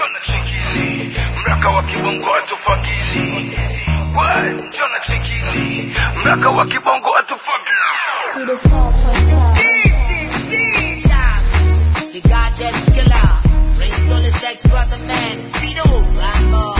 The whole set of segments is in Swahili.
Jona chekili mraka wa kibongo atufagili We, Jona chekili mraka wa kibongo atufagili See this small podcast. The goddamn skiller. Raised on his ex brother man. Vito Rambo.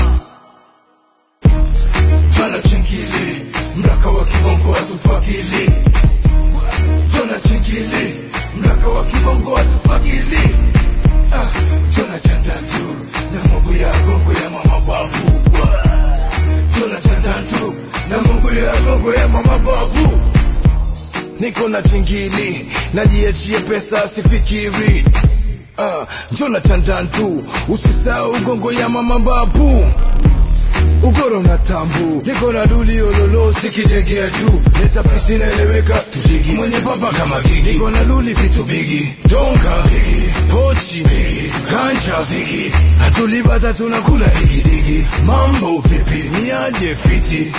Jona chekili mraka wa kibongo atufagili Jona chekili mraka wa kibongo atufagili Ah, Jona chandantu na Mungu ya gongo ya mama babu Jona chandantu na Mungu ya gongo ya mama babu niko na chingili najiachie pesa sifikiri uh, njona chandantu usisahau gongo ya mama babu ugoro na tambu niko na duli ololo sikitegea juu netafisi naeleweka tujigi mwenye papa kama gigi niko na duli vitu bigi donka bigi pochi bigi kancha bigi hatulibata tunakula digidigi mambo vipi niaje fiti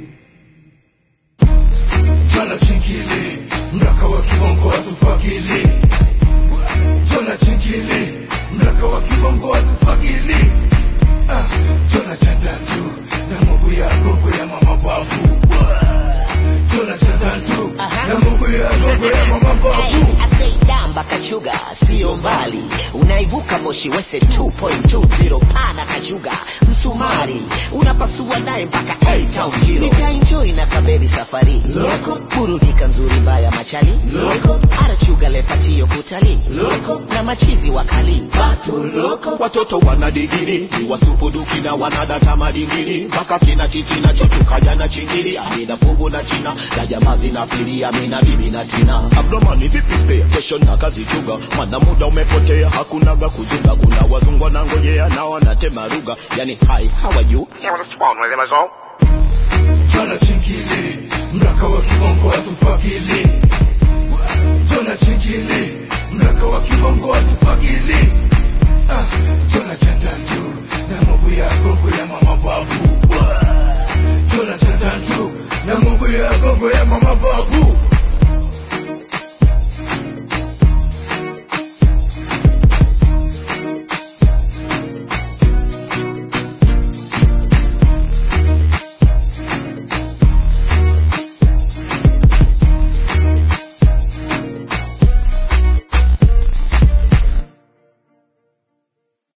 Jona chingili mraka wa kibongo atufagili Jona chingili mraka wa kibongo atufagili ah, Jona chandantu na Mungu ya gongo ya mama babu Jona chandantu na Mungu ya gongo ya mama babu damba kachuga sio mbali unaibuka moshi wese 2.20 pana kachuga msumari unapasua naye mpaka A-Town jiro nikaenjoy na kaberi safari loko burudika nzuri mbaya machali loko arachuga lepatio kutali loko na machizi wakali batu loko watoto wana digiri ni wasupuduki na wanadata madingiri mpaka kina titi na chetukaja na chingiri amina fugu na china na jamaa zinapili amina bibi na tina abdomani vipi spare kesho na kazi chuga mana muda umepotea hakunaga kujunga kuna wazungu wanangojea na wanatema lugha yani hi how are you Jona chingili mraka wa kibongo atufagili Jona chingili mraka wa kibongo atufagili ah, Jona chandantu na Mungu ya gongo ya mama babu Jona chandantu na Mungu ya gongo ya mama babu